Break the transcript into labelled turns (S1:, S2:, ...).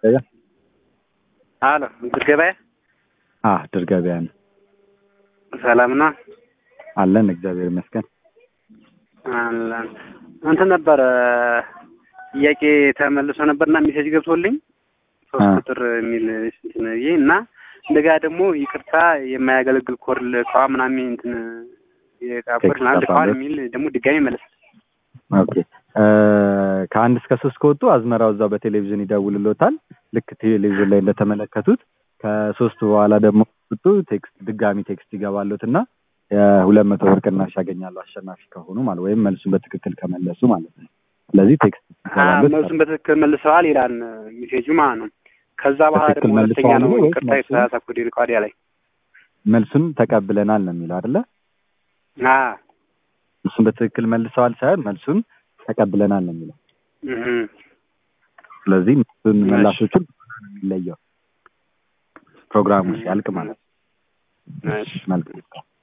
S1: ገበያ
S2: አሎ እንትን ገበያ
S1: አ ድር ገበያ ነው
S2: ሰላም ነው
S1: አለን። እግዚአብሔር ይመስገን።
S2: አለን እንትን ነበረ ጥያቄ ተመልሶ ነበርና ሜሴጅ ገብቶልኝ ሶስት
S1: አ።
S2: ቁጥር የሚል እንትን ብዬ እና እንደገና ደግሞ ይቅርታ የማያገለግል ኮድ ልከዋ ምናምን እንትን የዕቃ ኮድ
S1: ቴክስት
S2: ምናምን ልከዋል
S1: አባሎት።
S2: የሚል ደግሞ ድጋሚ መለስ
S1: ኦኬ እ ከአንድ እስከ ሶስት ከወጡ አዝመራው እዛው በቴሌቪዥን ይደውልሎታል። ልክ ቴሌቪዥን ላይ እንደተመለከቱት ከሶስቱ በኋላ ደግሞ ወጡ ቴክስት ድጋሚ ቴክስት ይገባሉት እና የሁለት መቶ ብር ቅናሽ ያገኛሉ አሸናፊ ከሆኑ ማለት ወይም መልሱን በትክክል ከመለሱ ማለት ነው። ስለዚህ ቴክስት ይገባሉት
S2: መልሱን በትክክል መልሰዋል ይላል ሜሴጁ ማለት ነው። ከዛ በኋላ
S1: በትክክል
S2: ደግሞ ሁለተኛ
S1: መልሰዋል
S2: ነው
S1: ወይስ
S2: ይቅርታ
S1: መልሱን?
S2: የተሳሳተ ኮድ ልከዋል ላይ
S1: መልሱን ተቀብለናል ነው የሚለው አይደለ?
S2: አ
S1: እሱን በትክክል መልሰዋል ሳይሆን መልሱን ተቀብለናል ነው የሚለው።
S2: እህ
S1: ስለዚህ መልሱን
S2: እሺ።
S1: መላሾቹን ነው የሚለየው ፕሮግራሙ ሲያልቅ ማለት ነው።
S2: እሺ
S1: መልካም